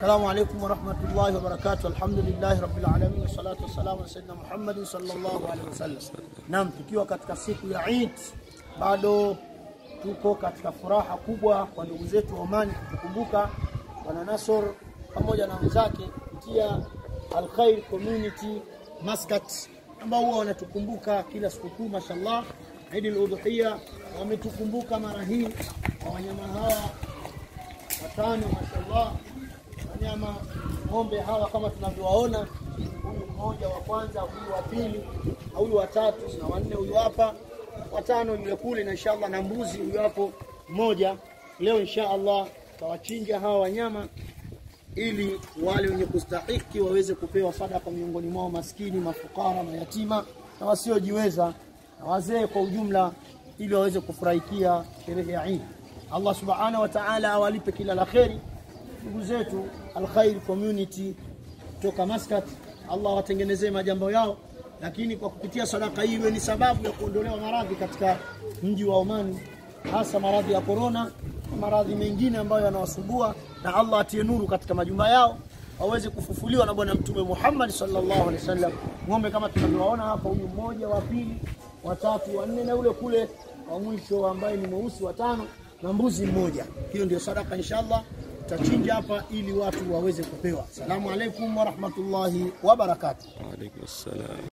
Assalamu alaikum warahmatullahi wabarakatuh. Alhamdulillahi rabbil alamin wassalatu wassalamu ala sayyidina Muhammadin sallallahu alaihi wasallam. Naam, tukiwa katika siku ya Eid bado tuko katika furaha kubwa kwa ndugu zetu wa Omani kutukumbuka Bwana Nasor pamoja na wenzake kupitia Al Khair Community Muscat ambao huwa wanatukumbuka kila sikukuu mashallah. Eid al-Udhuhiya wametukumbuka mara hii kwa wanyama hawa watano mashallah wanyama ng'ombe hawa kama tunavyowaona, huyu mmoja wa kwanza, huyu wa pili, na huyu wa tatu na wanne, huyu hapa watano yule kule, na inshallah na mbuzi huyu hapo mmoja. Leo inshallah tawachinja hawa wanyama ili wale wenye kustahiki waweze kupewa sadaka miongoni mwao, maskini, mafukara, mayatima na wasiojiweza na wazee kwa ujumla, ili waweze kufurahikia sherehe ya Eid. Allah subhanahu wa ta'ala awalipe kila la kheri ndugu zetu Al Khair Community toka Muscat, Allah watengenezee majambo yao, lakini kwa kupitia sadaka hii iwe ni sababu ya kuondolewa maradhi katika mji wa Omani, hasa maradhi ya korona na maradhi mengine ambayo yanawasumbua, na Allah atie nuru katika majumba yao waweze kufufuliwa na Bwana Mtume Muhammad sallallahu alaihi wasallam. Ng'ombe kama tunavyowaona hapa, huyu mmoja, wa pili, watatu, wanne na ule kule wa mwisho ambaye ni mweusi watano na mbuzi mmoja. Hiyo ndio sadaka inshallah tutachinja hapa ili watu waweze kupewa. Salamu alaikum warahmatullahi wabarakatuh. Waalaikum salam.